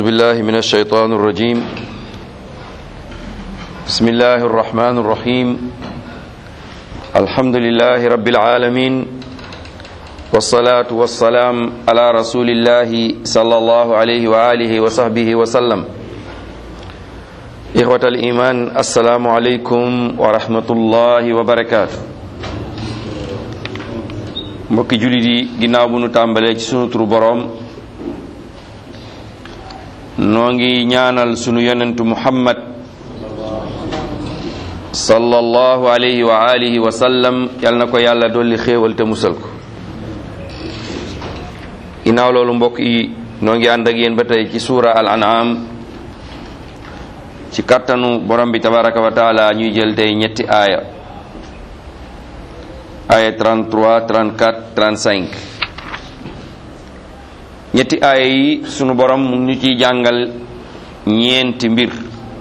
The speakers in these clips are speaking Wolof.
بالله من الشيطان الرجيم بسم الله الرحمن الرحيم الحمد لله رب العالمين والصلاة والسلام على رسول الله صلى الله عليه وآله وصحبه وسلم إخوة الإيمان السلام عليكم ورحمة الله وبركاته mbokki jullit yi ginnaaw bu nu tàmbalee ci sunu turu boroom noo ngi ñaanal sunu yonentu muhammad sallallahu alayhi wa alihi wa sallam yal na ko yàlla dolli xéewal te musal ko ginnaaw loolu mbokk yi noo ngi ànd ak yéen ba tey ci suura al an'am ci kàttanu borom bi tabaraka wa taala ñuy jël tey ñetti aaya aaya 33 34 35 ñetti aaya yi sunu borom mu ñu ciy jàngal ñeenti mbir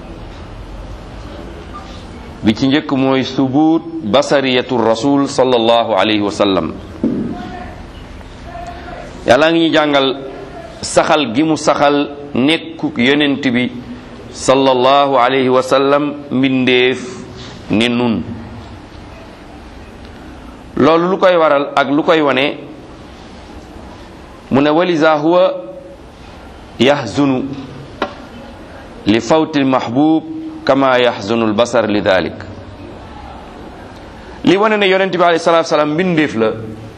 bi ci njëkk mooy subuut basariyatu rasul sallallahu alayhi wa sallam yàlla ngi ñu jàngal saxal gi mu saxal nekkuk yonent bi sallallahu alayhi wa sallam mbindeef ne nun loolu lu koy waral ak lu koy wane mu ne walisa huwa yaxzunu li fawti lmahbub kama yaxzunu lbasar li dalik li wane ne yonente bi alayhi salatu salaam mbindeef la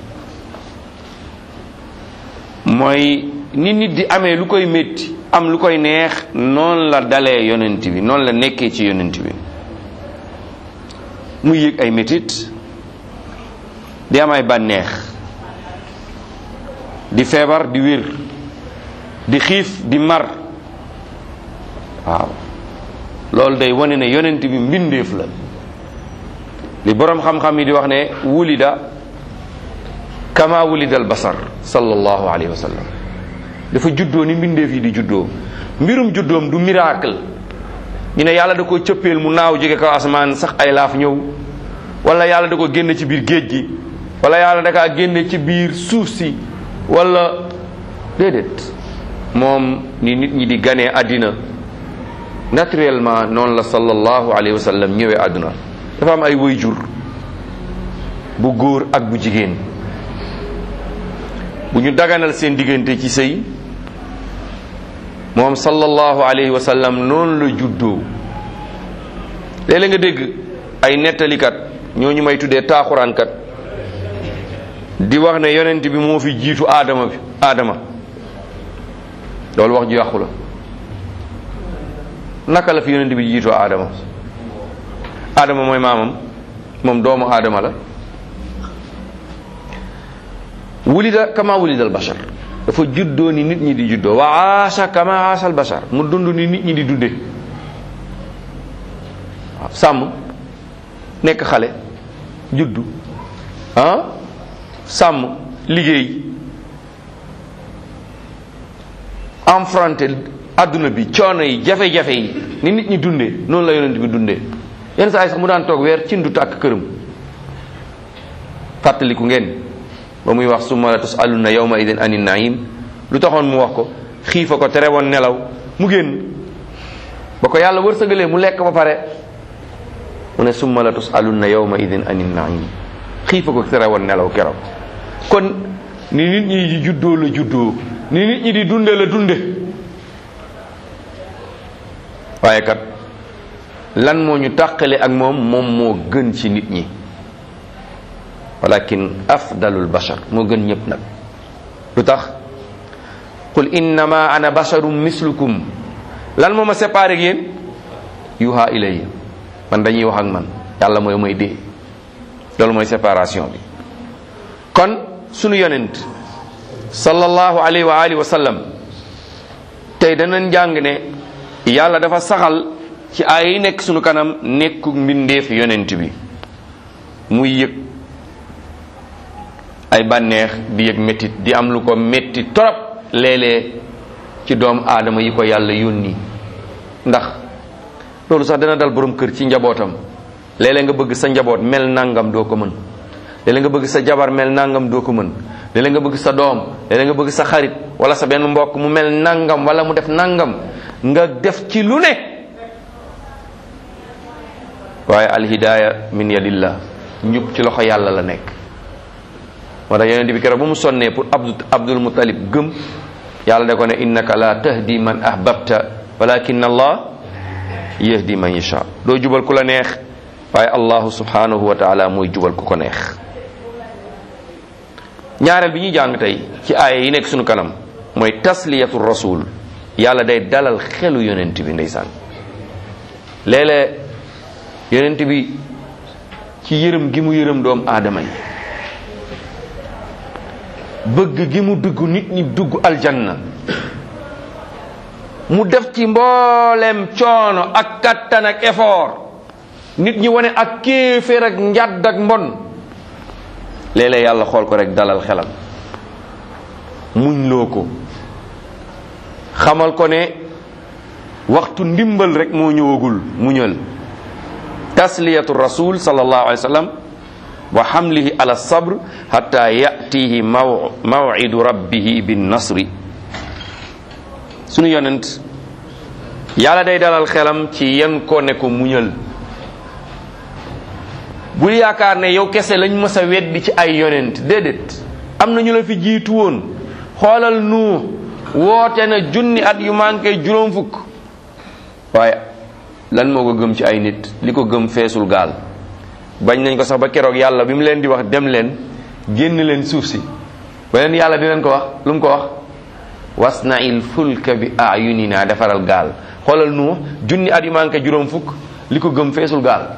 mooy ni nit di amee lu koy métti am lu koy neex noonu la dalee yonent bi noonu la nekkee ci yonent bi muy yëg ay métit di am ay bànneex di feebar di wér di xiif di mar waaw loolu day wane ne yonent bi mbindeef la li boroom xam-xam yi di wax ne wulida kama wulida al basar sallallahu alayhi wa sallam dafa juddoo ni mbindeef yi di juddoo mbirum juddoom du miracle ñu ne yàlla da ko cëppeel mu naaw jóge kaw asamaan sax ay laaf ñëw wala yàlla da ko génn ci biir géej gi wala yàlla da kaa génne ci biir suuf si wala déedéet moom ni nit ñi di ganee àddina naturellement noonu la sallallahu alayhi wa sallam ñëwee àdduna dafa am ay waajur bu góor ak bu jigéen bu ñu daganal seen diggante ci sëy moom sallallahu alayhi wa sallam noonu la juddoo léeg-léeg nga dégg ay nettalikat ñooñu may tuddee taaxuraankat di wax ne yonent bi moo fi jiitu aadama bi aadama loolu wax ju yàqu la naka la fi yonent bi jiitoo aadama aadama mooy maamam moom doomu aadama la wulida kama wulida al bashar dafa juddoo ni nit ñi di juddoo wa aasha kama aasha al bashar mu dund ni nit ñi di dunde waaw sàmm nekk xale juddu ah sàmm liggéey enfronté adduna bi coono yi jafe-jafe yi ni nit ñi dundee noonu la yonent bi dundee yenn saa yi sax mu daan toog weer cin du tàkk këram fàttaliku ngeen ba muy wax summa la tusaluna yawma idin ani naim lu taxoon mu wax ko xiifa ko tere woon nelaw mu génn ba ko yàlla wërsëgalee mu lekk ba pare mu ne summa la tusaluna yawma idin ani naim xiifa ko tere woon nelaw keroog kon ni nit ñi di juddoo la juddoo ni nit ñi di dunde la dunde waaye kat lan moo ñu tàqale ak moom moom moo gën ci nit ñi walakin afdalul bashar moo gën ñëpp nag lu tax qul innama ana basharum mislukum lan moo ma séparé ak yéen yuha ilayya man dañuy wax ak man yàlla mooy mooy dee loolu mooy séparation bi kon sunu yonent sallallahu alayhi wa alihi wa sallam tey danañ jàng ne yàlla dafa saxal ci ay yi nekk sunu kanam nekku mbindeef yonent bi muy yëg ay bànneex di yëg métit di am lu ko métti torop léeg-léeg ci doomu aadama yi ko yàlla yónni ndax loolu sax dana dal borom kër ci njabootam léeg-léeg nga bëgg sa njaboot mel nangam doo ko mën léeg-léeg nga bëgg sa jabar mel nangam doo ko mën léeg nga bëgg sa doom léeg nga bëgg sa xarit wala sa benn mbokk mu mel nangam wala mu def nangam nga def ci lu ne waaye alhidaaya min yadillah njub ci loxo yàlla la nekk moo tax yonent bi keroog ba mu sonnee pour abdu abdul muttalib gëm yàlla da ko ne innaka la tahdi man ahbabta walakin allah yahdi man yasha doo jubal ku la neex waaye allahu subhanahu wa taala mooy jubal ku ko neex ñaareel bi ñuy jàng tey ci aaya yi nekk suñu kanam mooy tasliyatu rasul yàlla day dalal xelu yonent bi ndeysaan léeg-léeg yonent bi ci yërëm gi mu yërëm doom aadama yi bëgg gi mu dugg nit ñi dugg aljanna mu def ci mboolem coono ak kattan ak effort nit ñi wane ak kéeféer ak njadd ak mbon léeg-léeg yàlla xool ko rek dalal xelam muñ loo ko xamal ko ne waxtu ndimbal rek moo ñëwagul muñal tasliyatu rasul sallallahu alayhi wa sallam wa xamlihi ala sabr hatta yatihi maw mawidu rabbihi bin nasri sunu yonent yàlla day dalal xelam ci yan ko ne ko muñal bul yaakaar ne yow kese lañ mës a weddi ci ay yonent déedéet am na ñu la fi jiitu woon xoolal nu woote na junni at yu manqué juróom fukk waaye lan moo ko gëm ci ay nit li ko gëm feesul gaal bañ nañ ko sax ba keroog yàlla bi mu leen di wax dem leen génn leen suuf si ba leen yàlla di leen ko wax lu mu ko wax wasna'il fulka bi ayunina defaral gaal xoolal nu junni at yu manqué juróom fukk li ko gëm feesul gaal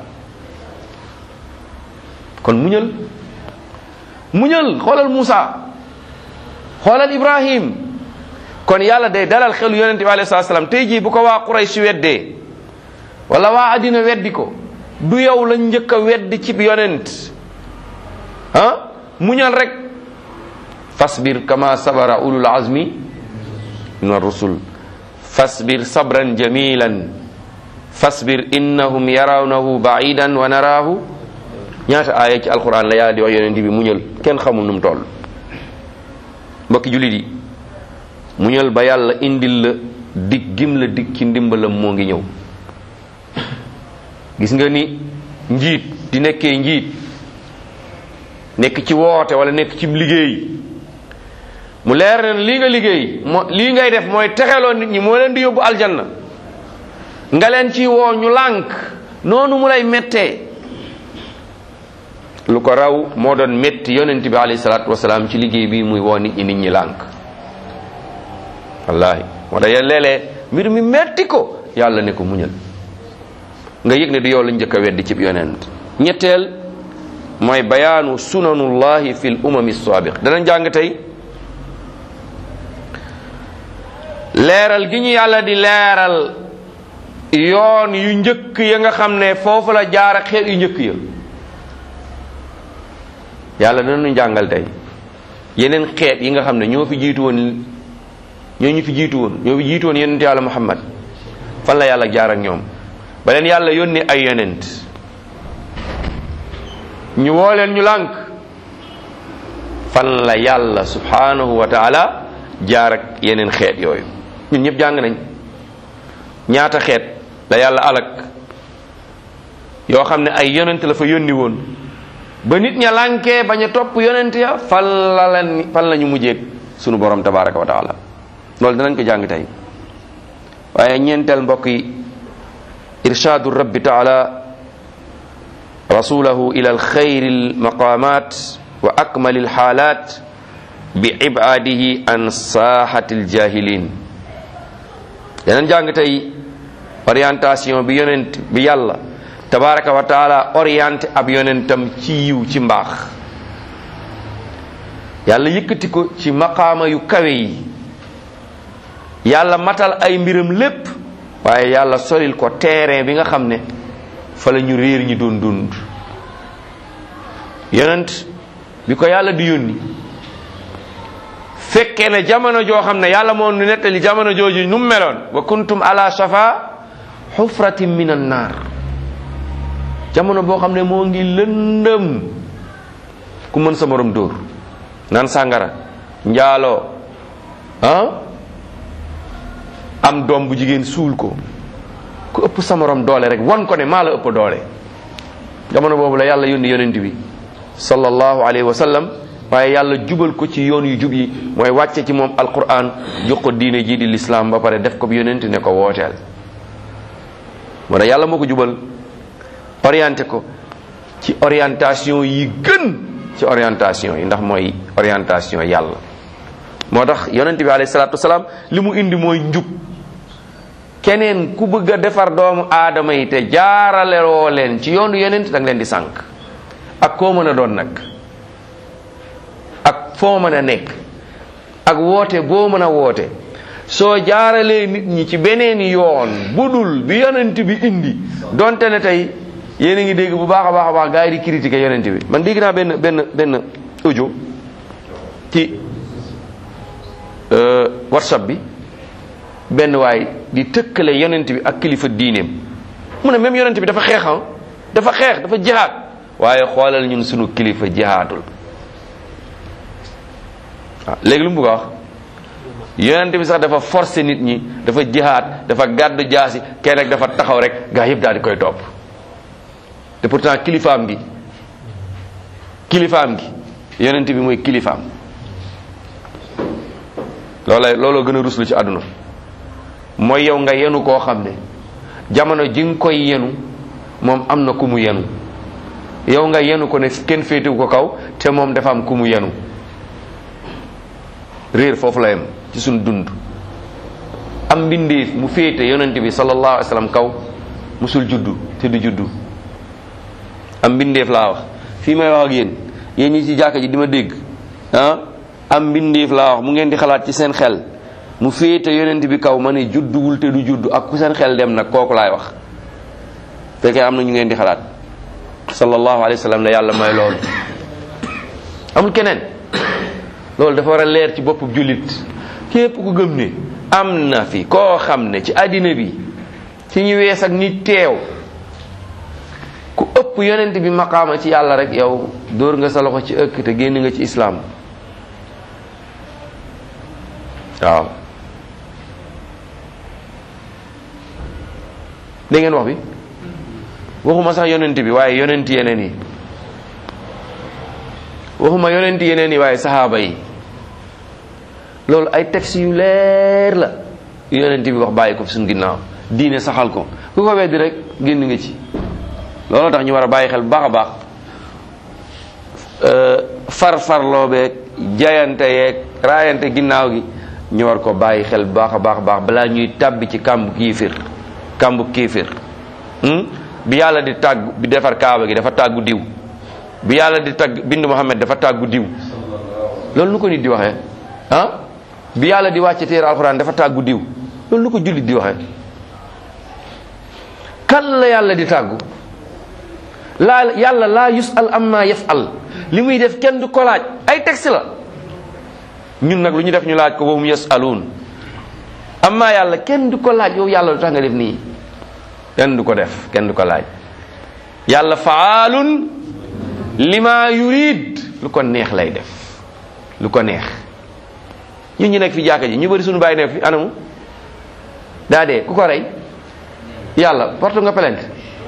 kon muñal muñal xoolal Muusa xoolal Ibrahim kon yàlla day dalal xelu yonente bi alayhi salaam tey jii bu ko waa Quraysh weddee wala waa àddina weddi ko du yow la njëkk a weddi cib yonent ah muñal rek fasbir kama sabara ulul azmi min ar-rusul fasbir sabran jamilan fasbir innahum yarawnahu ba'idan wa naraahu ñaata aaya ci alquran la yàlla di wax yonent bi muñal kenn xamul nu mu toll mbokki jullit yi muñal ba yàlla indil la dig gim la dig ci ndimbalam moo ngi ñëw gis nga ni njiit di nekkee njiit nekk ci woote wala nekk ci liggéey mu leer na lii nga liggéey moo lii ngay def mooy texeloo nit ñi moo leen di yóbbu aljanna nga leen ci woo ñu lànk noonu mu lay mettee lu ko raw moo doon métti yonent bi alayhi salaatu wasalaam ci liggéey bi muy woo nit ñi nit ñi lànk wallahi moo tax léeg-léeg mbir mi metti ko yàlla ne ko muñal nga yëg ne du yow la njëkk a weddi cib yonent ñetteel mooy bayaanu sunanullahi fi l umami saabiq danañ jàng tey leeral gi ñu yàlla di leeral yoon yu njëkk ya nga xam ne foofu la jaar ak xeet yu njëkk ya yàlla danañu jàngal tey yeneen xeet yi nga xam ne ñoo fi jiitu woon ñoo ñu fi jiitu woon ñoo fi jiitu woon yonent yàlla muhammad fan la yàlla jaar ak ñoom ba leen yàlla yónni ay yonent ñu woo leen ñu lànk fan la yàlla subhanahu wa taala jaar ak yeneen xeet yooyu ñun ñëpp jàng nañ ñaata xeet la yàlla alak yoo xam ne ay yonent la fa yónni woon ba nit ña lànkee bañ a topp yonent ya fan la leen fan la ñu mujjeeg sunu borom tabaraka wa taala loolu danañ ko jàng tey waaye ñeenteel mbokk yi irshaadu rabbi taala rasulahu ila alxayri almaqamat wa akmali alxaalat bi ibaadihi an saaxati aljahilin danañ jàng tey orientation bi yonent bi yàlla tabaraka wa taala orienté ab yonentam ci yiw ci mbaax yàlla yëkkati ko ci maqaama yu kawe yi yàlla matal ay mbiram lépp waaye yàlla solil ko terrain bi nga xam ne fa la ñu réer ñi doon dund yonent bi ko yàlla di yónni fekkee ne jamono joo xam ne yàlla moo nu nettali jamono jooju nu mu meloon wa kuntum ala shafa xufratin min an naar jamono boo xam ne moo ngi lëndëm ku mën sa morom dóor naan sàngara njaaloo ah am doom bu jigéen suul ko ku ëpp sa morom doole rek wan ko ne maa la ëpp doole jamono boobu la yàlla yónni yonent bi sallallahu alayhi wa sallam waaye yàlla jubal ko ci yoon yu jub yi mooy wàcce ci moom alquran jox ko diine jii di lislaam ba pare def ko yonent ne ko wooteel moo tax yàlla moo ko jubal orienté ko ci orientation yi gën ci orientation yi ndax mooy orientation yàlla moo tax yonent bi alayhi salaatu wasalaam li mu indi mooy njub keneen ku bëgg a defar doomu aadama yi te jaaralewoo leen ci yoonu yonent da nga leen di sànq ak koo mën a doon nag ak foo mën a nekk ak woote boo mën a woote soo jaaralee nit ñi ci beneen yoon bu dul bi yonent bi indi donte ne tey yéen a ngi dégg bu baax a baax a baax gars yi di critiquer yonent bi man dégg naa benn benn benn audio ci whatsapp bi benn waay di tëkkale yonent bi ak kilifa diineem mu ne même yonent bi dafa xeexam dafa xeex dafa jihaad waaye xoolal ñun sunu kilifa jihaadul waaw léegi lu mu bëgg a wax yonent bi sax dafa forcer nit ñi dafa jihaad dafa gàddu jaasi kenn rek dafa taxaw rek gaa yëpp daal di koy topp te pourtant kilifaam gi kilifaam gi yonent bi mooy kilifaam loolay looloo gën a ruslu ci àdduna mooy yow nga yenu koo xam ne jamono ji nga koy yenu moom am na ku mu yenu yow nga yenu ko ne kenn féetewu ko kaw te moom dafa am ku mu yenu réer foofu la yem ci suñ dund am mbindeef mu féete yonent bi sallallahu alayhi wa sallam kaw musul juddu te du juddu am mbindeef laa wax fii may wax ak yéen yéen ñi ci jàkka ji di ma dégg ah am mbindeef laa wax mu ngeen di xalaat ci seen xel mu féete yonent bi kaw ma ne judduwul te du juddu ak ku seen xel dem nag kooku laay wax fekkee am na ñu ngeen di xalaat sallallahu alayhi wa sallam ne yàlla may loolu amul keneen loolu dafa war a leer ci boppu jullit képp ku gëm ne am na fi koo xam ne ci àddina bi ci ñu wees ak ñi teew ku ëpp yonent bi maqaama ci yàlla rek yow dóor nga sa loxo ci ëkk te génn nga ci islaam waaw dégg ngeen wax bi waxuma sax yonent bi waaye yonent yeneen yi waxuma yonent yeneen yi waaye saxaaba yi loolu ay textes yu leer la yonent bi wax bàyyi ko fi suñu ginnaaw diine saxal ko ku ko weddi rek génn nga ci loolu tax ñu war a bàyyi xel bu baax a baax far-farloo beeg jayante yeeg raayante ginnaaw gi ñu war ko bàyyi xel bu baax a baax baax balaa ñuy tàbbi ci kàmbu kiifir kàmbu kiifir bi yàlla di tàgg bi defar kaaba gi dafa tàggu diw bi yàlla di tàgg bind Muhammad dafa tàggu diw loolu nu ko nit di waxee ah bi yàlla di wàcce téere alxuraan dafa tàggu diw loolu nu ko jullit di waxee kan la yàlla di tàggu laa yàlla laa yusal amma yafal li muy def kenn du ko laaj ay texte la ñun nag lu ñu def ñu laaj ko wahum yasaluun amma yàlla kenn du ko laaj yow yàlla lu tax nga def nii kenn du ko def kenn du ko laaj yàlla faalun lima yurid lu ko neex lay def lu ko neex ñun ñu nekk fi jàkka ji ñu bëri suñu bàyyi nekk fi anamu daa dee ku ko rey yàlla porte nga plainte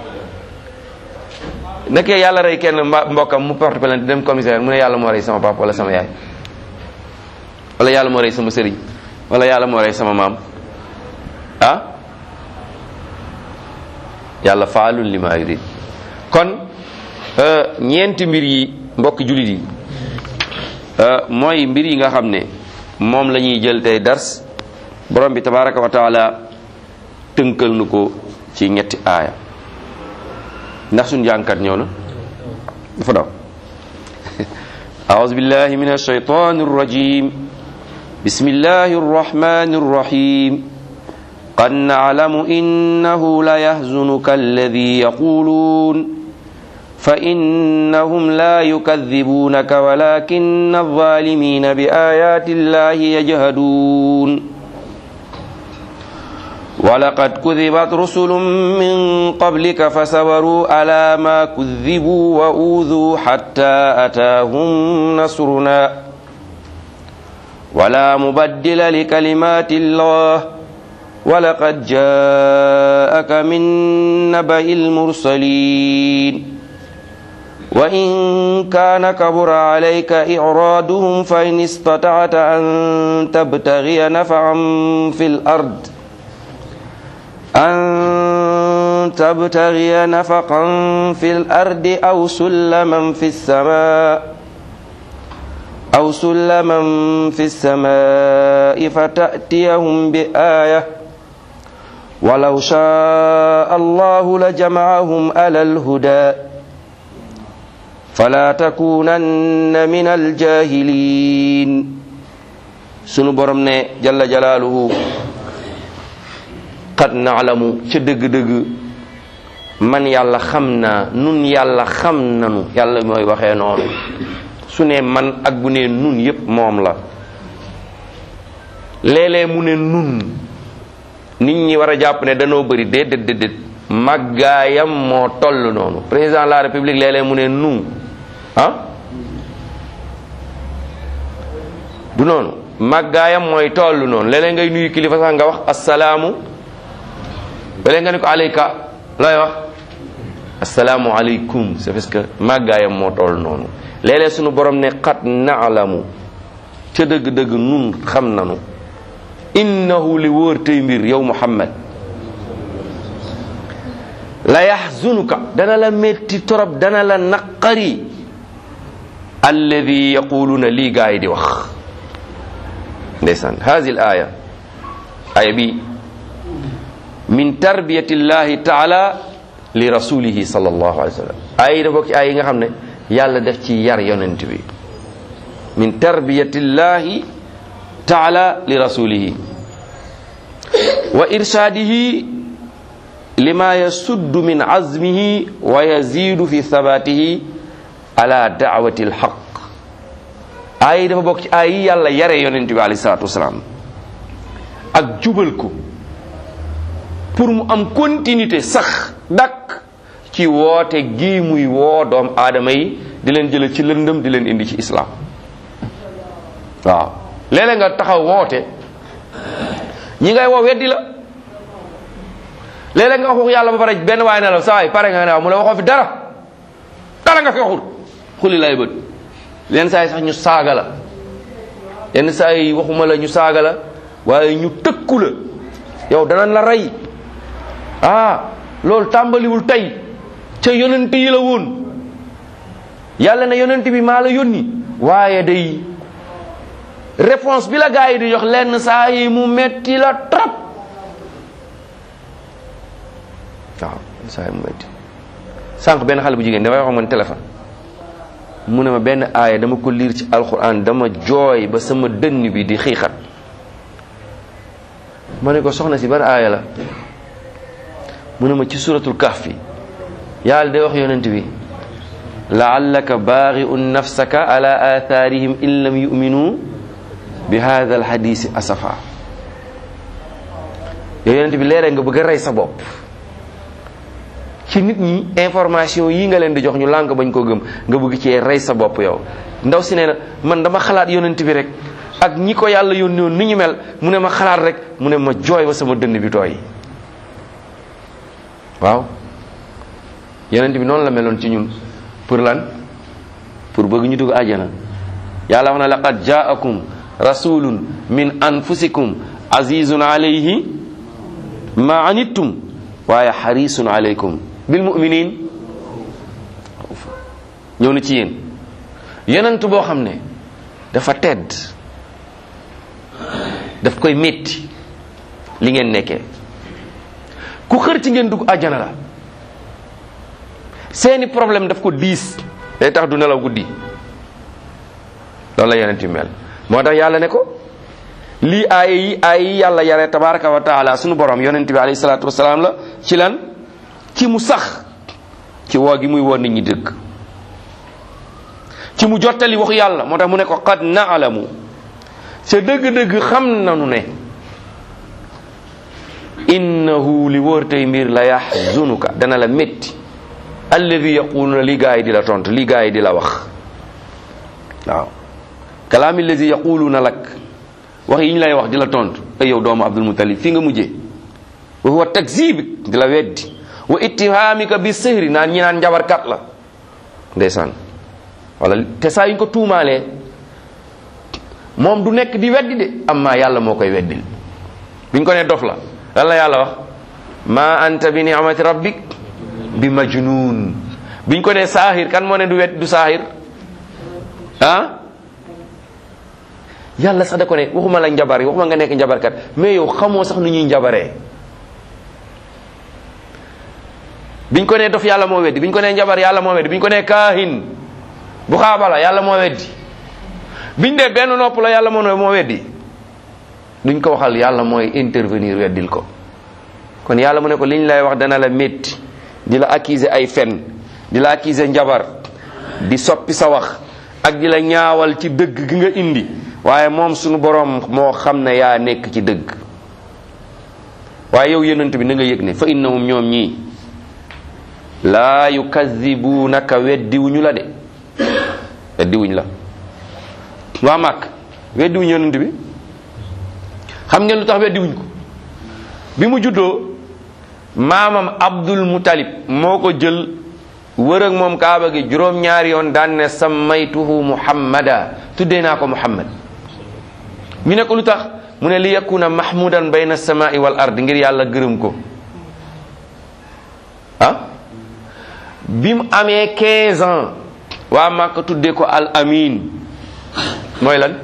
nekkee yàlla rey kenn mbokkam mu porte plainte dem commissaire mu ne yàlla moo rey sama papa wala sama yaay wala yàlla moo rey sama sëriñ wala yàlla moo rey sama maam ah yàlla faalun li ma yurid kon ñeenti mbir yi mbokki jullit yi mooy mbir yi nga xam ne moom la ñuy jël tey dars borom bi tabaraka wa taala tënkal nu ko ci ñetti aaya ndax suñ jàngkat ñëw na dafa daw أعوذ بالله من الشيطان الرجيم بسم الله الرحمن الرحيم قد نعلم إنه ليحزنك الذي يقولون فإنهم لا يكذبونك ولكن الظالمين بآيات الله يجهدون ولقد كذبت رسل من قبلك فصبروا على ما كذبوا وأوذوا حتى أتاهم نصرنا ولا مبدل لكلمات الله ولقد جاءك من نبأ المرسلين وإن كان كبر عليك إعراضهم فإن استطعت أن تبتغي نفعا في الأرض أن تبتغي نفقا في الأرض أو سلما في السماء أو سلما في السماء فتأتيهم بآية ولو شاء الله لجمعهم على الهدى فلا تكونن من الجاهلين sunu borom ne jalla jalaaluhu qad naalamu ca dëgg-dëgg man yàlla xam naa nun yàlla xam nanu yàlla mooy waxee noonu su ne man ak bu ne nun yépp moom la léeg-léeg mu ne nun nit ñi war a jàpp ne danoo bëri déedéet déedéet màggaayam moo toll noonu président de la république léeg-léeg mu ne nun ah du noonu màggaayam mooy toll noonu léeg-léeg ngay nuyu kilifa sax nga wax assalaamu léeg nga ne ko aleyka looy wax assalaamu aleykum c'est parce que màggaayam moo toll noonu léeg-léeg sunu borom ne xat naalamu ca dëgg-dëgg nun xam nanu innahu li wóor tey mbir yow muhammad la yaxzunuka dana la metti torop dana la naqari alladi yaquluuna lii gaa yi di wax ndeysaan hadi l aya aya bi min tarbiyati llahi taala li rasulihi sal allahu alai w sallam ay da bokk ci ay yi nga xam ne yàlla def ci yar yonent bi min tarbiyati llahi taala li rasulihi wa irshadihi lima yasuddu min azmihi wa yazidu fi thabatihi ala da'wati alhaq ay dafa bokk ci ay yi yàlla yare yonent bi alayhi salatu wasalaam ak jubal ko pour mu am continuité sax dak ci woote gi muy woo doom aadama yi di leen jële ci lëndëm di leen indi ci islam waaw léeg-léeg nga taxaw woote ñi ngay woo weddi la léeg-léeg nga wax yàlla ba pare benn waay ne la saa yi pare nga ne waaw mu la waxoo fi dara dara nga fi waxul xuli lay bët yenn saa yi sax ñu saaga la yenn saa yi waxuma la ñu saaga la waaye ñu tëkku la yow danañ la rey ah loolu tàmbaliwul tey ca yonent yi la woon yàlla ne yonent bi maa la yónni waaye day réponse bi la gaa yi di jox lenn saa yi mu metti la trop waaw saa yi mu metti sànq benn xale bu jigéen dafay wax man téléphone mu ne ma benn aaya dama ko liir ci alquran dama jooy ba sama dënn bi di xiixat ma ne ko soxna si ban aaya la mu ne ma ci suratul kahfi yàlla day wax yonent bi laallaka baaxiun nafsaka ala athaarihim in lam yuminu bi hada alhadisi asafa yow yonent bi léeg nga bëgg a rey sa bopp ci nit ñi information yi nga leen di jox ñu lànk bañ koo gëm nga bëgg cee rey sa bopp yow ndaw si nee na man dama xalaat yonent bi rek ak ñi ko yàlla yónni woon ni ñu mel mu ne ma xalaat rek mu ne ma jooy ba sama dënn bi tooy waaw yonent bi noonu la meloon ci ñun pour lan pour bëgg ñu dugg àjjana yàlla wax na laqad jaakum rasulun min anfusikum azizun alayhi ma anittum waaye xarisun alaykum bil muminin ñëw na ci yéen yonent boo xam ne dafa tedd daf koy métti li ngeen nekkee ku xër ci ngeen dugg àjjana la seeni problème daf ko diis day tax du nelaw guddi loolu la yonent bi mel moo tax yàlla ne ko lii aaya yi aaya yi yàlla yare tabaraka wa taala sunu borom yonent bi alayhi salaatu wasalaam la ci lan ci mu sax ci woo gi muy woo nit ñi dëgg ci mu jottali waxu yàlla moo tax mu ne ko qad naalamu ca dëgg-dëgg xam nanu ne innahu li wóor tey mbir la yaxzunuka dana la métti alladi yaquluna li gaa yi di la tontu li gaa yi di la wax waaw kalaami alladi yaquluna lak wax yi ñu lay wax di la tontu ay yow doomu abdul mutalib fii nga mujjee wa huwa takzibik di la weddi wa ittihamika bi sihri naan ñi naan njabarkat la ndeysaan wala te saa yuñ ko tuumaalee moom du nekk di weddi de amma yàlla moo koy weddil biñ ko ne dof la lan la yàlla wax ma anta bi ni'mati rabbik bi majnun biñ ko ne saahir kan moo ne du wet du saahir ah yàlla sax da ko ne waxuma la njabar yi waxuma nga nekk njabarkat mais yow xamoo sax nu ñuy njabaree biñ ko ne dof yàlla moo weddi biñ ko ne njabar yàlla moo weddi biñ ko ne kaahin bu xaabala yàlla moo weddi biñ dee benn nopp la yàlla moo moo weddi duñ ko waxal yàlla mooy intervenir weddil ko kon yàlla mu ne ko liñ lay wax dana la métti di la accuser ay fen di la accuser njabar di soppi sa wax ak di la ñaawal ci dëgg gi nga indi waaye moom sunu boroom moo xam ne yaa nekk ci dëgg waaye yow yonent bi na nga yëg ne fa innahum ñoom ñii laa yukazibuunaka weddiwuñu la de weddiwuñ la waa màkk weddiwuñ yonent bi xam ngeen lu tax weddiwuñ ko bi mu juddoo maamam abdul mutalib moo ko jël wër ak moom kaaba gi juróom-ñaari yoon daan ne sammaytuhu muhammada tuddee naa ko muhammad ñu ne ko lu tax mu ne li yakuna mahmudan bayna samai wal ard ngir yàlla gërëm ko ah bi mu amee 15 ans waa Màkka tuddee ko al amin mooy lan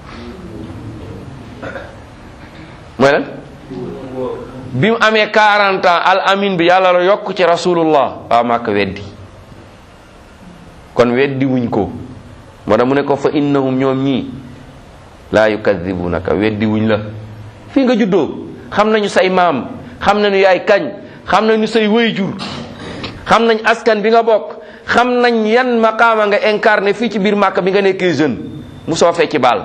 mooy lan bi mu amee 40 ans al amin bi yàlla la yokk ci rasulullah waa Màkka weddi kon weddi wuñ ko moo tax mu ne ko fa innahum ñoom ñii laa yukadibunaka weddi wuñ la fii nga juddoo xam nañu say maam xam nañu yaay kañ xam nañu say wayjur xam nañ askan bi nga bokk xam nañ yan maqaama nga incarné fii ci biir màkk bi nga nekkee jeune mu soo fecci baal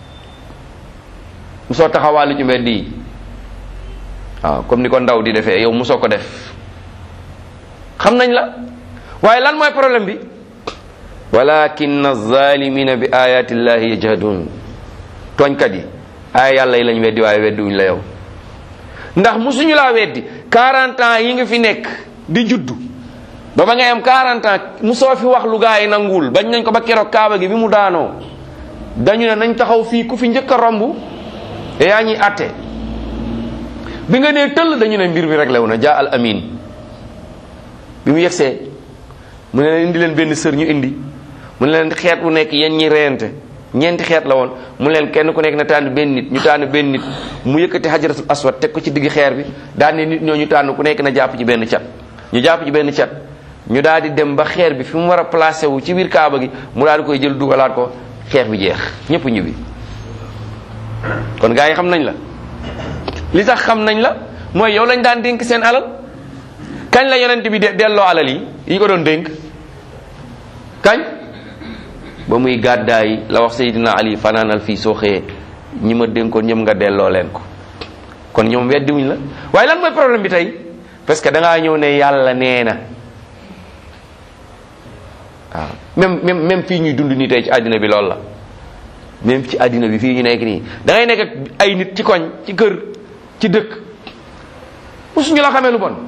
mu soo taxawaalu ci mbedd yi waaw comme ni ko ndaw di defee yow mu soo ko def xam nañ la waaye lan mooy problème bi walakin alzalimina bi ayati llahi yajhadun tooñkat yi aaya yàlla yi lañ weddi waaye weddiwuñ la yow ndax musuñu laa weddi 40 ans yi nga fi nekk di juddu ba ba ngay am 40 ans mu soo fi wax lu gaa yi nanguwul bañ nañ ko ba keroog kaaba gi bi mu daanoo dañu ne nañ taxaw fii ku fi njëkk a romb te yaa ñuy atte bi nga nee tëll dañu ne mbir mi réglé wu na jaa al amin bi mu yegsee mu ne leen indi leen benn sër ñu indi mu ne leen xeet wu nekk yéen ñi reyante ñeenti xeet la woon mu leen kenn ku nekk na tànn benn nit ñu tànn benn nit mu yëkkati xajaratul aswad teg ko ci digg xeer bi daal ne nit ñoo ñu tànn ku nekk na jàpp ci benn cat ñu jàpp ci benn cat ñu daal di dem ba xeer bi fi mu war a placé wu ci biir kaaba gi mu daal di koy jël dugalaat ko xeer bi jeex ñëpp ñibbi kon gars yi xam nañ la li tax xam nañ la mooy yow lañ daan dénk seen alal kañ la yonent bi de delloo alal yi yi ñu ko doon dénk kañ ba muy gàddaay la wax Seydina Ali fanaanal fii soo xëyee ñi ma dénkoon ñoom nga delloo leen ko kon ñoom weddiwuñ la waaye lan mooy problème bi tey parce que da ngaa ñëw ne yàlla nee na waaw même même même fii ñuy dund nii tey ci àddina bi loolu la même ci àddina bi fii ñu nekk nii da ngay nekk ak ay nit ci koñ ci kër ci dëkk musuñu la xamee lu bon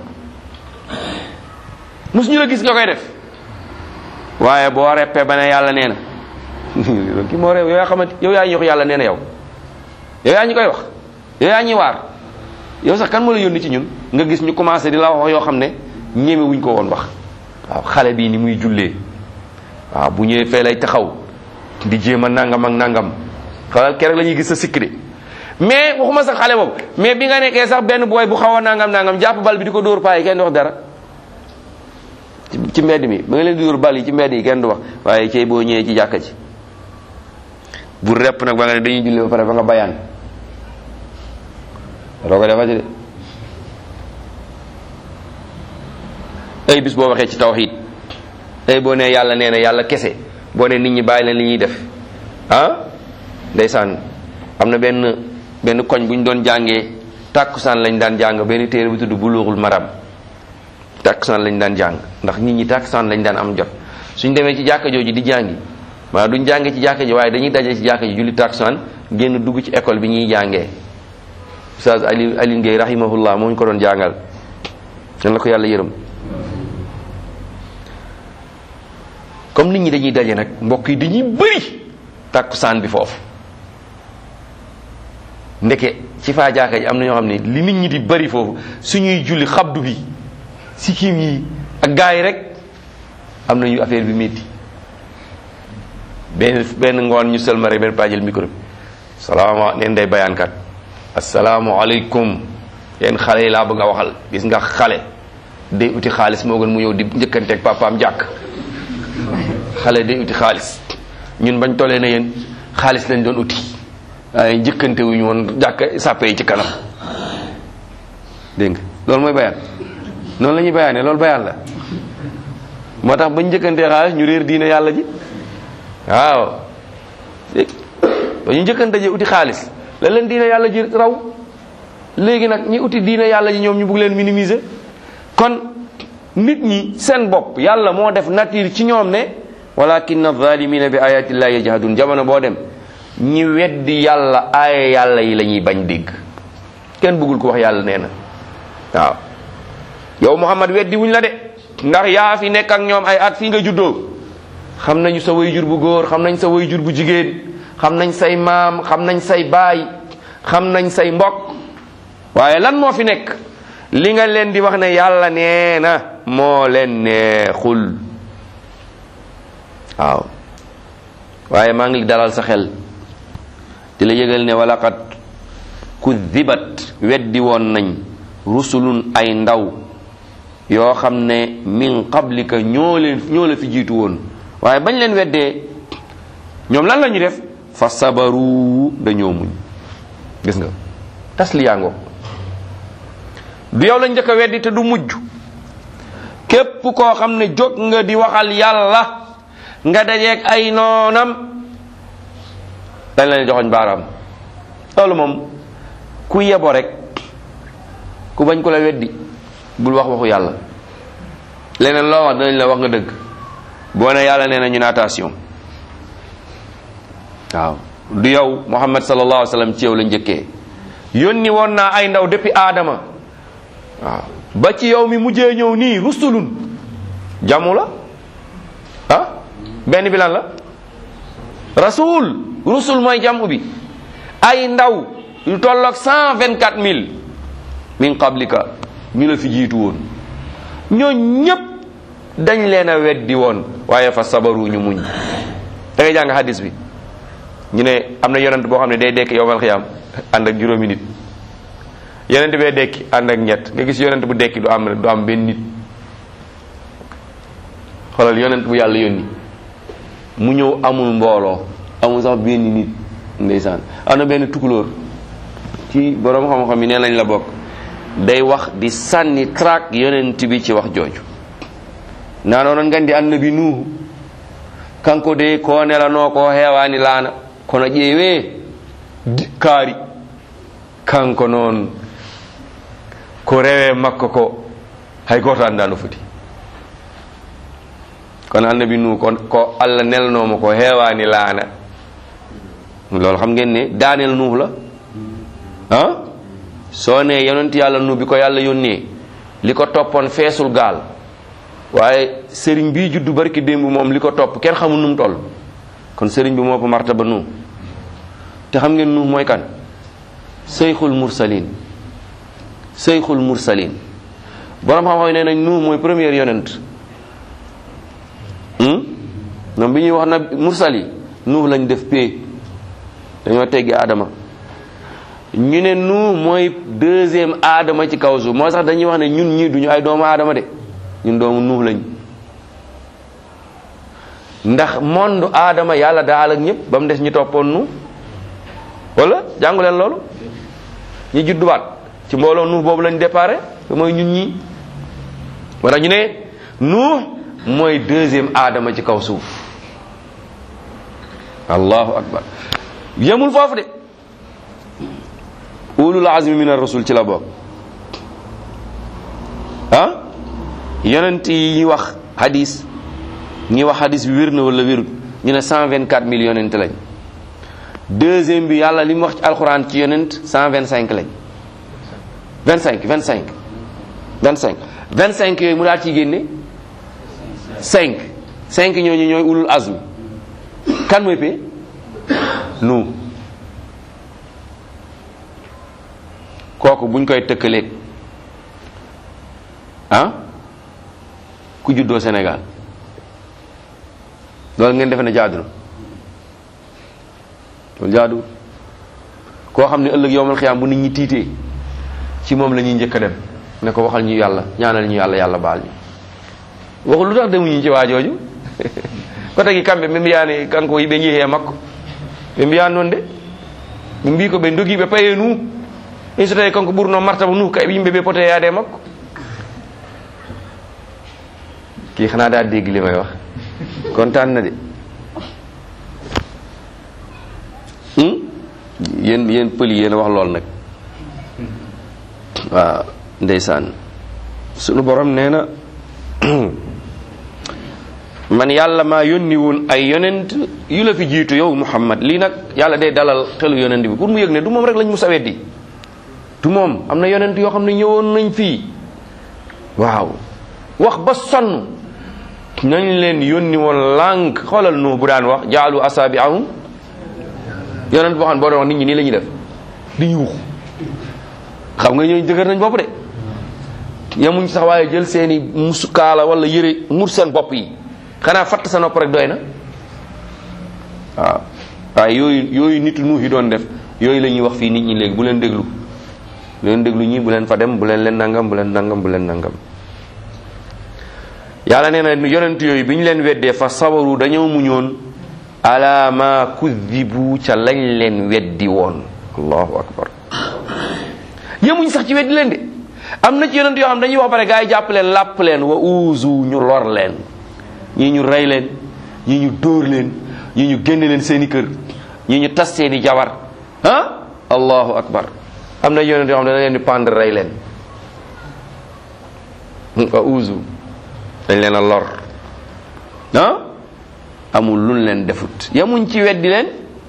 musuñu la gis nga koy def waaye boo reppee ba ne yàlla nee na ki moo réew yow yaa xamante yow yaa ñu wax yàlla nee na yow yow yaa ñu koy wax yow yaa ñuy waar yow sax kan moo la yónni ci ñun nga gis ñu commencé di la wax yoo xam ne ñeme wuñ ko woon wax waaw xale bii ni muy jullee waaw bu ñëwee fee lay taxaw di jéem a nangam ak nangam xalal keroog la ñuy gis sa sikk de mais waxuma sax xale boobu mais bi nga nekkee sax benn booy bu xaw a nangam nangam jàpp bal bi di ko dóor paa yi kenn du wax dara ci mbedd mi ba nga leen di dóor bal yi ci mbedd yi kenn du wax waaye cey boo ñëwee ci jàkka ji bu repp nag ba nga ne dañuy julli ba pare ba nga bayaan doo ko defati de ay bis boo waxee ci tawxiid ay boo nee yàlla nee na yàlla kese boo ne nit ñi bàyyi leen li ñuy def ah ndeysaan am na benn benn koñ bu ñu doon jàngee tàkkusaan lañ daan jàng benn téere bu tudd buluuxul maram tàkkusaan lañ daan jàng ndax nit ñi tàkkusaan lañ daan am jot suñ demee ci jàkka jooju di jàngi maanaam duñ jàngee ci jàkka ji waaye dañuy daje ci jàkka ji julli tàkkusaan génn dugg ci école bi ñuy jàngee Oustaz Ali Aline Gueye rahimahullah moo ñu ko doon jàngal yan la ko yàlla yërëm comme nit ñi dañuy daje nag mbokk yi dañuy bëri tàkkusaan bi foofu ndeke ci faa jaaka ji am na ñoo xam ne li nit ñi di bëri foofu suñuy julli xabdu bi sikkim yi ak gaa yi rek am nañu affaire bi métti benn benn ngoon ñu sëlma rek benn pajel micro bi salaama neen day bayaankat asalaamualeykum yéen xale yi laa bëgg a waxal gis nga xale day uti xaalis moo gën mu ñëw di njëkkanteeg papaam jàkk xale day uti xaalis ñun bañ tollee na yéen xaalis lañ doon uti waaye njëkkante wuñu woon jàkk sàppe yi ci kanam dégg nga loolu mooy bayaan noonu la ñuy bayaane loolu bayaan la moo tax bañ njëkkantee xaalis ñu réer diine yàlla ji waaw ba ñu njëkkante ji uti xaalis la leen diine yàlla ji raw léegi nag ñi uti diine yàlla ji ñoom ñu bugg leen minimiser kon nit ñi seen bopp yàlla moo def nature ci ñoom ne walakin adh-dhalimina bi ayati llahi yajhadun jamono boo dem ñi weddi yàlla aaya yàlla yi la ñuy bañ dégg kenn bëggul ko wax yàlla nee na waaw yow Muhammad weddi wuñ la de ndax yaa fi nekk ak ñoom ay at fii nga juddoo xam nañu sa way jur bu góor xam nañ sa way jur bu jigéen xam nañ say maam xam nañ say baay xam nañ say mbokk waaye lan moo fi nekk li nga leen di wax ne yàlla nee na moo leen neexul waaw waaye maa ngi dalal sa xel di la yëgal ne walaqad kudibat weddi woon nañ rusulun ay ndaw yoo xam ne min qablika ñoo leen ñoo la fi jiitu woon waaye bañ leen weddee ñoom lan la ñu def fa sabaru dañoo muñ gis nga tas li yaangoo du yow lañ njëkk a weddi te du mujj képp koo xam ne jóg nga di waxal yàlla nga dajeeg ay noonam dañ leen joxoñ baaraam loolu moom ku yebo rek ku bañ ko la weddi bul wax waxu yàlla leneen loo wax danañ la wax nga dëgg boo ne yàlla nee na ñu ne attention waaw du yow muhammad sallallahu alayhi wa sallam ci yow la njëkkee yónni woon naa ay ndaw depuis aadama waaw ba ci yow mi mujjee ñëw nii rusulun jamu la ah benn bi lan la rasul rusul mooy jamu bi ay ndaw yu tolloog cent vingt quatre mille min qablika ñu la fi jiitu woon ñoo ñépp dañ leen a weddi woon waaye fa sabaru ñu muñ da ngay jàng hadis bi ñu ne am na yonent boo xam ne day dekk yowmal xiyaam ànd ak juróomi nit yonent bee dekki ànd ak ñett nga gis yonent bu dekki du am du am benn nit xoolal yonent bu yàlla yónni mu ñëw amul mbooloo amul sax benn nit ndeysaan am na benn tukulóor ci borom xam-xam yi nee nañ la bokk day wax di sànni traak yonent bi ci wax jooju naanonon ngandi annabi nuhu kanko de ko nelano ko heewani laana kono ƴeewe kaari kanko noon ko rewe makko ko hay goto anda no foti kono annabi nuhu ko, ko allah nelnomo ko heewani laana loolu xam ngeen ne daanel nuhu la ah soo ne yonent yàlla nu bi ko yàlla yónnee li ko toppoon feesul gaal waaye sëriñ bii juddu barki démb moom li ko topp kenn xamul nu mu toll kon sëriñ bi moo ko martaba nu te xam ngeen nu mooy kan seyxul mursalin seyxul mursalin borom xam-xam nee nañ nu mooy première yonent ñoom bi ñuy wax na mursal yi nuux lañ def pee dañoo teggi aadama ñu ne nu mooy deuxième aadama ci kaw suuf moo sax dañuy wax ne ñun ñii duñu ay doomu aadama de ñun doomu nuux lañ ndax monde aadama yàlla daal ak ñëpp ba mu des ñu toppoon nu wala jàngu leen loolu ñi judduwaat ci mbooloo nuux boobu lañ déparé te mooy ñun ñii wala ñu ne nuux mooy deuxième aadama ci kaw suuf allahu akbar yemul foofu de ulul azmi min ar-rusul ci la bokk ah yonent yi wax hadis ñi wax hadis bi wér na wala wérut ñu ne 124 mille yonent lañ deuxième bi yàlla li mu wax ci alxuraan ci yonent cent vingt cinq lañ vingt cinq vingt cinq vingt cinq vingt cinq yooyu mu daal ciy génne cinq cinq ñooñu ñooy ulul azmi kan mooy pee nu kooku buñ koy tëkkaleeg ah ku juddoo Sénégal loolu ngeen defe ne jaadu na loolu jaadu koo xam ne ëllëg yowmal xiyaam bu nit ñi tiitee ci moom la ñuy njëkk a dem ne ko waxal ñu yàlla ñaanal ñu yàlla yàlla baal ñu waxul lu tax demuñu ci waa jooju ko tagi kamɓe ɓe mbiyani kanko yiɓe jeehi e makko ɓe mbiyani noon de ɓe mbi ko ɓe dogi ɓe paye nu in so tawi kanko ɓurno martaba nu kay yimɓe ɓe pote yaade e makko kii xanaa daa dégg li may wax kontaan na de yéen yéen pël yi yéen a wax lool nag waaw ndeysaan sunu borom nee na man yàlla maa yónni woon ay yonent yu la fi jiitu yow muhammad lii nag yàlla day dalal xelu yonent bi pour mu yëg ne du moom rek lañ mu sawet di du moom am na yonent yoo xam ne ñëwoon nañ fii waaw wax ba sonn nañ leen yónni woon lànk xoolal nu bu daan wax jaalu asaabiahum yonent boo xam ne boo doon wax nit ñi nii la ñuy def di yuux xam nga ñooñu dëgër nañ bopp de yamuñ sax waaye jël seeni musukaala wala yëre mur seen bopp yi xanaa fatt sa nopp rek doy na waaw waaye yooyu yooyu nit nuux yi doon def yooyu la ñuy wax fii nit ñi léegi bu leen déglu bu leen déglu ñii bu leen fa dem bu leen leen nangam bu leen nangam bu leen nangam yàlla nee na yonent yooyu bi ñu leen weddee fa sabaru dañoo muñoon ala ma kudibu ca lañ leen weddi woon allahu akbar yemuñ sax ci weddi leen de am na ci yonent yoo xam dañuy wax bare gaa yi jàpp leen làpp leen wa uuzu ñu lor leen ñii ñu rey leen ñii ñu dóor leen ñii ñu génne leen seeni kër ñii ñu tas seeni jabar ah allahu akbar am na yonent yoo xam ne dañ leen di pendre rey leen wa uuzu dañ leen a lor ah amul luñ leen defut yemuñ ci weddi leen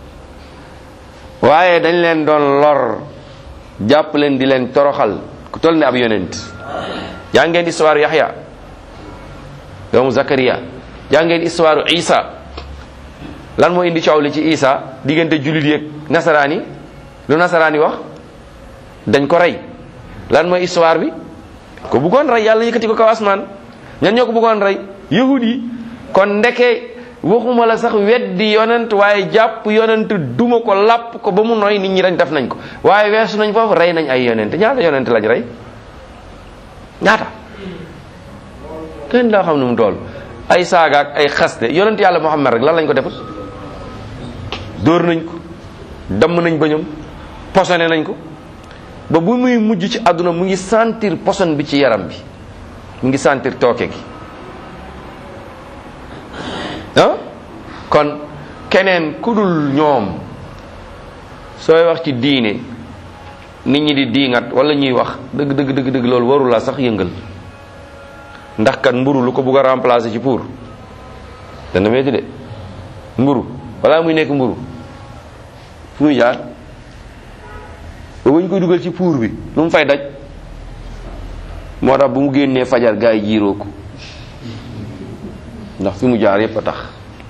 waaye dañ leen doon lor jàpp leen di leen toroxal ku toll ne ab yonent yaa ngeen histoire Yaxya doomu Zakariya yaa ngeen histoire Isa lan moo indi coow li ci Isa diggante jullit yeeg nasaraan yi lu nasaraan yi wax dañ ko rey lan mooy histoire bi ko bëggoon rey yàlla yëkkati ko kaw asmaan ñan ñoo ko bëggoon rey yahud yi kon ndeke waxuma la sax weddi yonent waaye jàpp yonent duma ko làpp ko ba mu noy nit ñi dañ def nañ ko waaye weesu nañ foofu rey nañ ay yonent ñaata yonent lañ rey ñaata kenn daa xam nu mu toll ay saaga ak ay xaste yonent yàlla Muhammad rek lan lañ ko defal dóor nañ ko damm nañ bëñam posone nañ ko ba bu muy mujj ci àdduna mu ngi sentir poson bi ci yaram bi mu ngi sentir tooke gi ah kon keneen ku dul ñoom sooy wax ci diine nit ñi di diingat wala ñuy wax dëgg dëgg dëgg dëgg loolu warul la sax yëngal ndax kat mburu lu ko bugg a remplacer ci pour dana metti de mburu wala muy nekk mburu fu muy jaar ba ñu koy dugal ci pour bi lu mu fay daj moo tax bu mu génnee fajar gaa yi jiiroo ko ndax fi mu jaar yépp a tax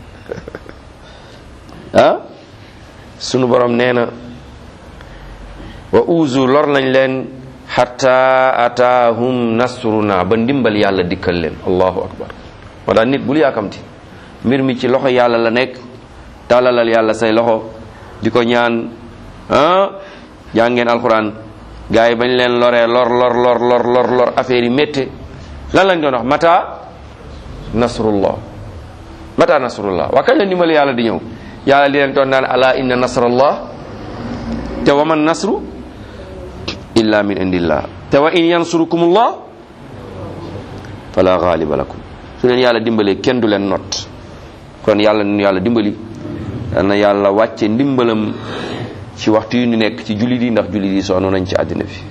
ah sunu borom nee na wa uzu lor nañ leen xatta ataahum nasruna ba ndimbal yàlla dikkal leen allahu akbar moo tax nit bul yaakamti mbir mi ci loxo yàlla la nekk tàllalal yàlla say loxo di ko ñaan ah jàngeen alquran gars yi bañ leen loree lor lor lor lor lor lor affaire yi métte lan lañ doon wax mata nasrullah mata nasrullah waa kañ la ndimbal yàlla di ñëw yàlla di leen toon naan ala inna nasrallah te wa man nasru illa min indillah te wa in yansurukumullah fala ghaliba lakum su leen yàlla dimbalee kenn du leen not kon yàlla nu yàlla dimbali yal na yàlla wàcce ndimbalam ci waxtu yu ñu nekk ci jullit yi ndax jullit yi sonn nañ ci àddina bi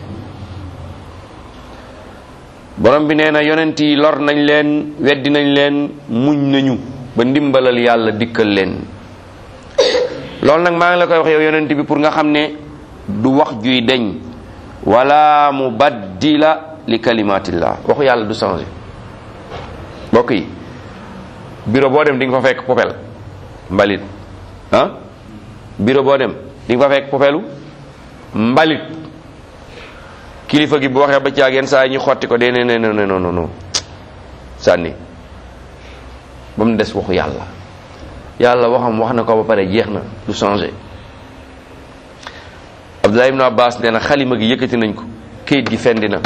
borom bi nee na yonent yi lor nañ leen weddi nañ leen muñ nañu ba ndimbalal yàlla dikkal leen loolu nag maa ngi la koy wax yow yonent bi pour nga xam ne du wax juy deñ wala mubaddila li kalimatillah waxu yàlla du changé mbokk yi bureau boo dem di nga fa fekk popel mbalit ah bureau boo dem di nga fa fekk popelu mbalit kilifa gi bu waxee ba caag yenn saa yi ñu xotti ko dee ne ne non non non non sànni ba mu des waxu yàlla yàlla waxam wax na ko ba pare jeex na du changé Abdullah ibn Abbas nee na xalima gi yëkkati nañ ko kayit gi fendi na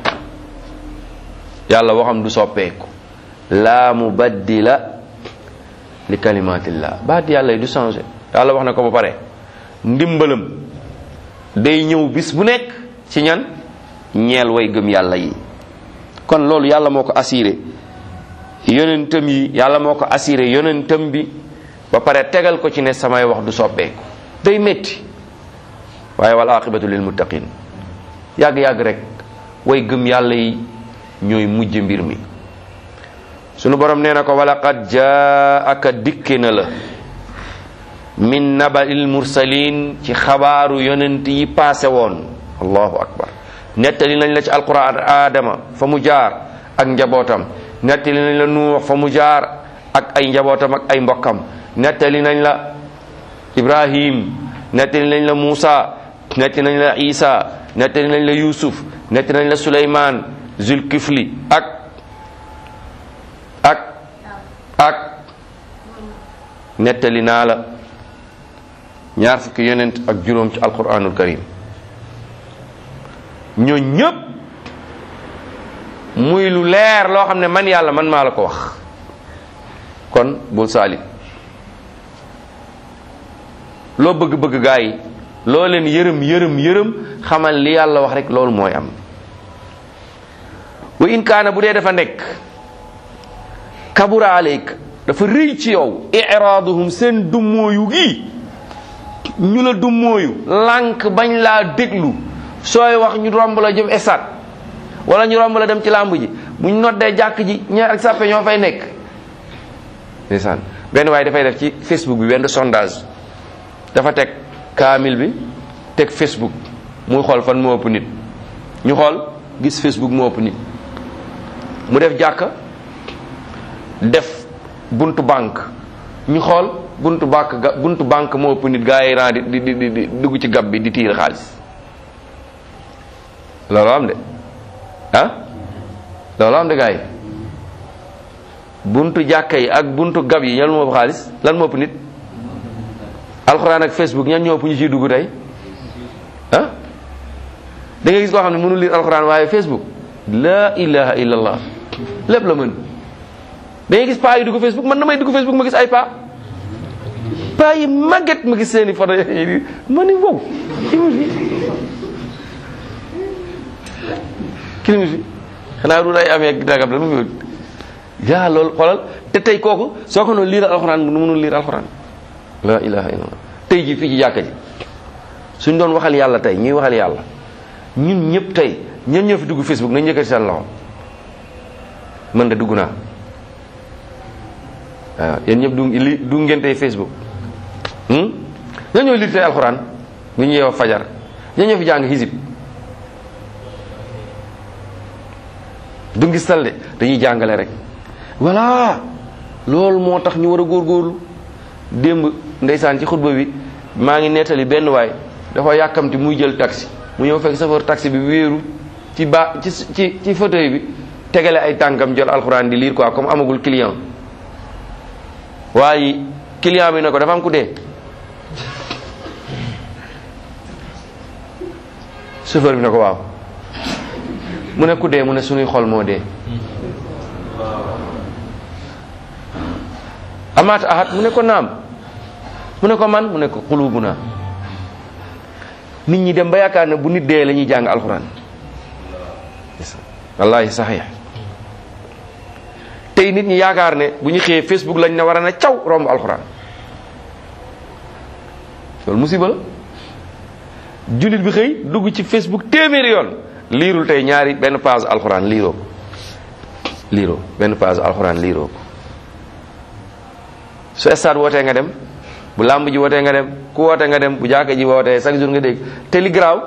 yàlla waxam du soppeeku laa mubaddila li kalimatillah baat yàlla yi du changé yàlla wax na ko ba pare ndimbalam day ñëw bis bu nekk ci ñan ñeel way gëm yàlla yi kon loolu yàlla moo ko assuré yonentam yi yàlla moo ko assuré yonentam bi ba pare tegal ko ci ne samay wax du soppeeku day métti waaye wal aqibatu lil muttaqin yàgg-yàgg rek way gëm yàlla yi ñooy mujj mbir mi sunu borom nee na ko walaqad jaaka dikke na la min nabail mursalin ci xabaaru yonent yi paase woon allahu akbar nettali nañ la ci alquran aadama fa mu jaar ak njabootam nettali nañ la nuux fa mu jaar ak ay njabootam ak ay mbokkam nettali nañ la ibrahim nettali nañ la muusa nettali nañ la isa nettali nañ la yusuf nettali nañ la suleyman zulkifli ak ak ak nettali naa la ñaar fukki yonent ak juróom ci alquranul karim ñoo ñëpp muy lu leer loo xam ne man yàlla man maa la ko wax kon bul saali loo bëgg-bëgg gaa yi loo leen yërëm yërëm yërëm xamal li yàlla wax rek loolu mooy am wa in kaana bu dee dafa nekk kabura aleyk dafa rëy ci yow iraaduhum seen dummóoyu gi ñu la dummóoyu lànk bañ laa déglu sooy wax ñu romb la jëm esat wala ñu romb la dem ci làmb ji buñ noddee jàkk ji ñaar ak sàppe ñoo fay nekk ndeysaan benn waaye dafay def ci facebook bi benn sondage dafa teg kaamil bi teg facebook muy xool fan moo ëpp nit ñu xool gis facebook moo ëpp nit mu def jàkka def buntu banque ñu xool buntu banque ga buntu banque moo ëpp nit gaa yi ran di di di di dugg ci gab bi di tiir xaalis loolu am de ah loolu am de gaa yi buntu jàkka yi ak buntu gab yi ñan moo ëpp xaalis lan moo ëpp nit alxuraan ak facebook ñan ñoo ëpp ñu ciy dugg tey ah da nga gis koo xam ne mënul lire alxuraan waaye facebook la ilaha illallah lépp la mën da ngay gis paa yi dugg facebook man damay dugg facebook ma gis ay paa paa yi màgget ma gis seeni photo yi ma ni wow kilimi fi xanaa du day amee dagam la mu yaa loolu xoolal te tey kooku soo ko noonu liir alxuraan mu mënul liir alxuraan la ilaha illallah tey ji fii ci jàkka ji suñ doon waxal yàlla tey ñuy waxal yàlla ñun ñëpp tey ñen ñoo fi dugg facebook nañ yëkkati seen loxo man de dugg naa waaw yéen ñëpp du li du ngeen tey facebook ñoo ñoo liir tey alxuraan bu ñu yeewoo fajar ñoo ñoo fi jàng hisib du ngistal de dañuy jàngale rek voilà loolu moo tax ñu war a góorgóorlu démb ndeysaan ci xutba bi maa ngi nettali benn waay dafa yàkkamti muy jël taxi mu ñëw fekk chauffeur taxi bi wéeru ci ba ci ci ci fauteuil bi tegale ay tànkam jël alxuraan di lire quoi comme amagul client waaye client bi ne ko dafa am ku dee chauffeur bi ne ko waaw mu ne ku dee mu ne sunuy xol moo dee amaat ahad mu ne ko naam mu ne ko man mu ne ko xulubu naa nit ñi dem ba yaakaar ne bu nit dee la ñuy jàng alxuraan wallahi saxiix tey nit ñi yaakaar ne bu ñu xëyee facebook lañ ne war a na caw romb alxuraan loolu musiba la jullit bi xëy dugg ci facebook téeméeri yoon liirul tey ñaari benn page alxuraan liiroo ko liiroo benn page alxuraan liiroo ko su stade wootee nga dem bu làmb ji wootee nga dem ku woote nga dem bu jàkka ji wootee chaque jour nga dégg te li garaaw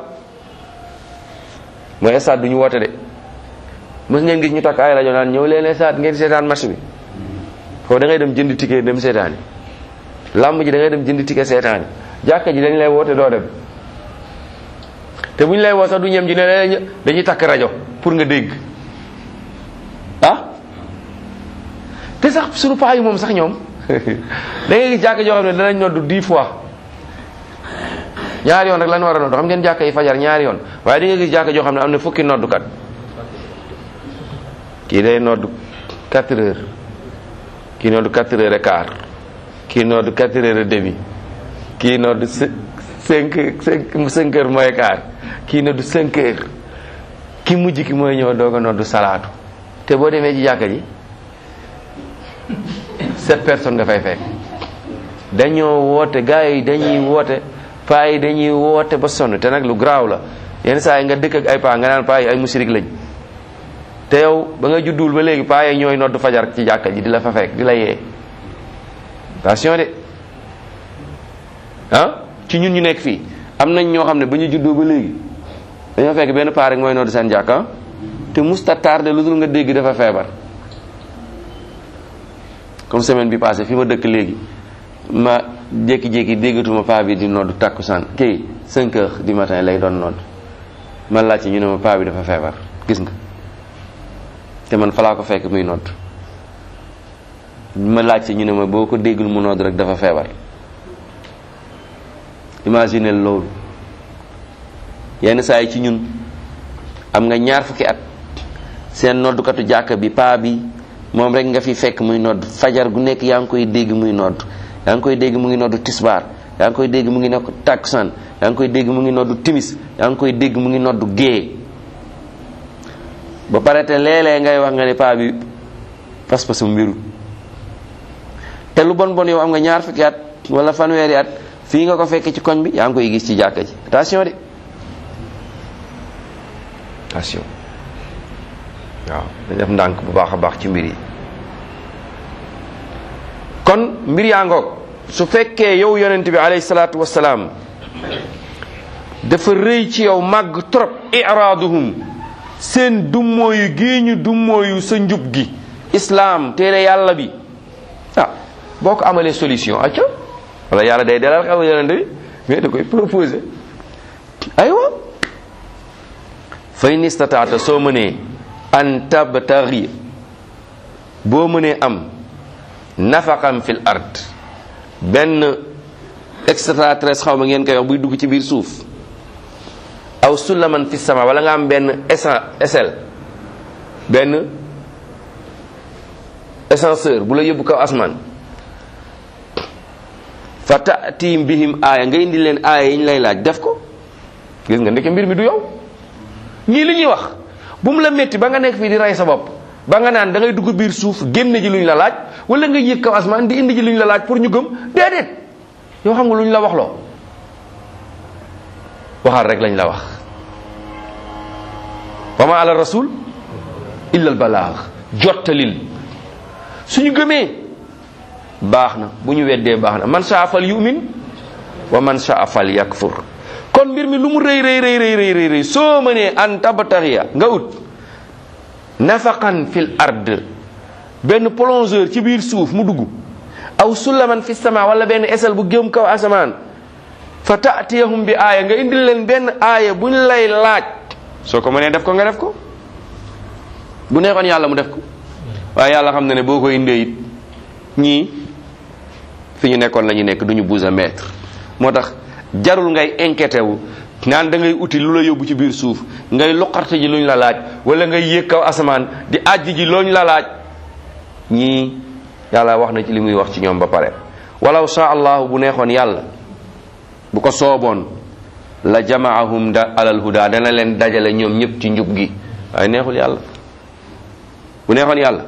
mooy stade du ñu woote de mës ngeen gis ñu takk ay rajo naan ñëw leen stade ngeen seetaan match bi foofu da ngay dem jënd ticket dem seetaani làmb ji da ngay dem jënd ticket seetaani jàkka ji dañ lay woote doo dem te bu ñu lay woo sax du ñem ji ne dañuy takk rajo pour nga dégg ah te sax suñu paa yi moom sax ñoom da ngay gis jàkka joo xam ne danañ noddu dix fois ñaari yoon rek lan war a noddu xam ngeen jàkka yi fajar ñaari yoon waaye di nga gis jàkka joo xam ne am na fukki noddukat kii day noddu quatre heures kii noddu quatre heures et quart kii noddu quatre heures et demi kii noddu cinq cinq cinq heures mooy quart kii noddu cinq heures ki mujj ki mooy ñëw doog a noddu salaatu te boo demee ci jàkka ji sept personnes nga fay fekk dañoo woote gars yi dañuy woote paa yi dañuy woote ba sonn te nag lu garaaw la yenn saa yi nga dëkk ak ay paa nga naan paa yi ay musirik lañ te yow ba nga judduwul ba léegi paa yi ñooy noddu fajar ci jàkka ji di la fa fekk di la yee attention de ah ci ñun ñu nekk fii am nañ ñoo xam ne ba ñu juddoo ba léegi dañoo fekk benn paa rek mooy noddu seen jàkka te musta tardé lu dul nga dégg dafa feebar comme semaine bi passé fi ma dëkk léegi ma jékki-jékki déggatuma paa bi di noddu takkusaan kii 5 heures du matin lay doon nodd man laaj ci ñu ne ma paa bi dafa feebar gis nga te man falaa ko fekk muy nodd ma laaj ci ñu ne ma boo ko déggul mu nodd rek dafa feebar imagine loolu yenn saa yi ci ñun am nga ñaar fukki at seen noddukatu jàkka bi paa bi moom rek nga fi fekk muy nodd fajar gu nekk yaa ngi koy dégg muy nodd yaa ngi koy dégg mu ngi noddu tisbaar yaa ngi koy dégg mu ngi noddu takkusaan yaa ngi koy dégg mu ngi noddu timis yaa ngi koy dégg mu ngi noddu gée ba pare te léeg-léeg ngay wax nga ne paa bi pas-pasam mbiru te lu bon bon yow am nga ñaar fukki at wala fanweeri at fii nga ko fekk ci koñ bi yaa ngi koy gis ci jàkka ji attention de attention waaw dañ def ndànk bu baax a baax ci mbir yi kon mbir yaa ngoog su fekkee yow yonent bi alayhi salaatu wasalaam dafa rëy ci yow màgg trop iraaduhum seen dummóoyu gii ñu dummóoyu sa njub gi islaam téere yàlla bi ah boo ko amalee solution acca wala yàlla day dalal xaw yonent bi mais da koy proposé aywa fa in istataata soo mënee an tabtaghi boo mënee am nafaqam fil ard benn extraterrestre xaw ma ngeen koy wax buy dugg ci biir suuf aw sulaman fi sama wala nga am benn échelle benn ascenseur bu la yóbbu kaw asmaan fa tatim bihim aaya nga indi leen aaya yi ñu lay laaj def ko gis nga ndeke mbir mi du yow ñii li ñuy wax bu mu la métti ba nga nekk fii di rey sa bopp ba nga naan da ngay dugg biir suuf génn ji luñ la laaj wala nga yëg kaw asmaan di indi ji luñ la laaj pour ñu gëm déedéet yow xam nga luñ la wax loo waxal rek lañ la wax wa ma ala rasul illa al balaag jottalil suñu gëmee baax na bu ñu weddee baax na man saa fal yumin wa man saa fal yakfur kon mbir mi lu mu rëy rëy rëy rëy rëy rëy soo mënee an tabtaxiya nga ut nafaqan fil ard benn plongeur ci biir suuf mu dugg aw sulaman fi sama wala benn esel bu gëm kaw asamaan fa taatiyahum bi aaya nga indil leen benn aaya buñ lay laaj soo ko mënee def ko nga def ko bu neexoon yàlla mu def ko waaye yàlla xam na ne boo ko indee it ñii fi ñu nekkoon la ñu nekk du ñu bouge mètre moo tax jarul ngay inquiété wu naan da ngay uti lu la yóbbu ci biir suuf ngay loqarte ji luñ la laaj wala ngay yéeg kaw asamaan di àjj ji looñ la laaj ñii yàlla wax na ci li muy wax ci ñoom ba pare walaw sha allahu bu neexoon yàlla bu ko sooboon la jamaahum da alal huda dana leen dajale ñoom ñëpp ci njub gi waaye neexul yàlla bu neexoon yàlla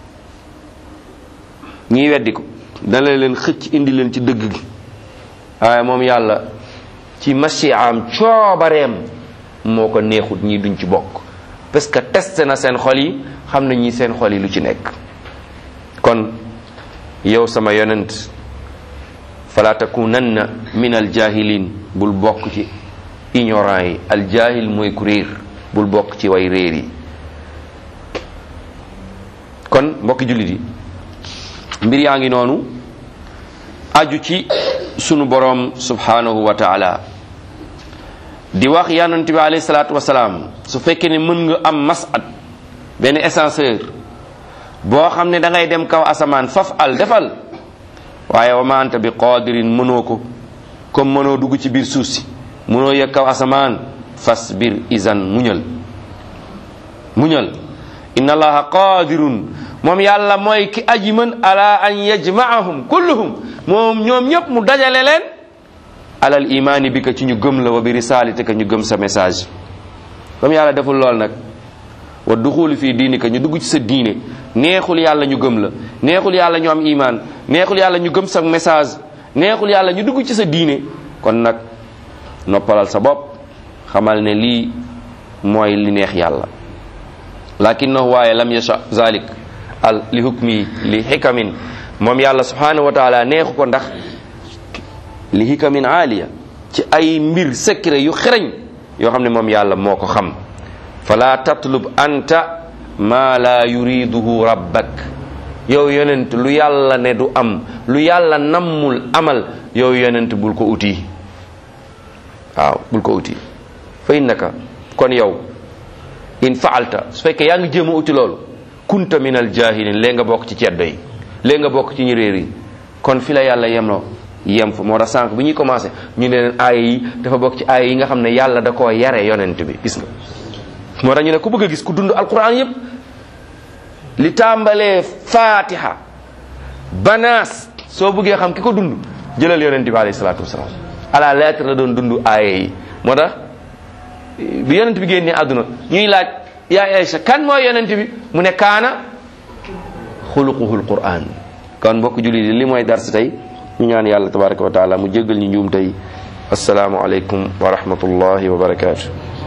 ñii weddi ko dana leen xëcc indi leen ci dëgg gi waaye moom yàlla ci masiaam coobareem moo ko neexut ñii duñ ci bokk parce que testé na seen xol yi xam na ñi seen xol yi lu ci nekk kon yow sama yonent fala takunanna min aljahilin bul bokk ci ignorant yi aljahil mooy ku réer bul bokk ci way réer yi kon mbokki jullit yi mbir yaa ngi noonu aju ci sunu boroom subhanahu wa taala di wax yonent bi alayhi salaatu wasalaam su fekkee ne mën nga am masat benn ascenseur boo xam ne da ngay dem kaw asamaan faf al defal waaye wa ma anta bi qadirin mënoo ko comme mënoo dugg ci biir suuf si mënoo yëg kaw asamaan fasbir izan muñal muñal inna allaha qadirun moom yàlla mooy ki aji mën ala an yajmaahum kulluhum moom ñoom ñëpp mu dajale leen alal imaani bi ka ci ñu gëm la wa bi risaalati ka ñu gëm sa message comme yàlla deful lool nag wa duxuli fii diini ka ñu dugg ci sa diine neexul yàlla ñu gëm la neexul yàlla ñu am imaan neexul yàlla ñu gëm sa message neexul yàlla ñu dugg ci sa diine kon nag noppalal sa bopp xamal ne lii mooy li neex yàlla lakinnahu waaye lam yasha zalik al li hukmi li xikamin moom yàlla subhanahu wa taala neexu ko ndax li hikamin aaliya ci ay mbir secret yu xereñ yoo xam ne moom yàlla moo ko xam fala tatlub anta ma la yuriduhu rabbak yow yonent lu yàlla ne du am lu yàlla nammul amal yow yonent bul ko uti waaw bul ko uti fa innaka kon yow in faalta su fekkee yaa ngi jéem a uti loolu kunta min al jahilin léegi nga bokk ci ceddo yi léegi nga bokk ci ñu réer yi kon fi la yàlla yemloo yem fa moo tax sànq bi ñuy commencé ñu ne leen aaya yi dafa bokk ci aaya yi nga xam ne yàlla da koo yare yonent bi gis nga moo tax ñu ne ku bëgg a gis ku dund alquran yépp li tàmbalee fatiha banaas soo bëggee xam ki ko dund jëlal yonent bi alayhi salaatu wasalaam à la lettre la doon dund aaya yi moo tax bi yonent bi génnee àdduna ñuy laaj yaa Aïcha kan mooy yonent bi mu ne kaana xuluquhul quran kon mbokk jullit yi li mooy dars tey ñu ñaan yàlla tabaraka wa taala mu jéggal ñu njuum tey asalaamu aleykum wa rahmatullahi wa barakaatu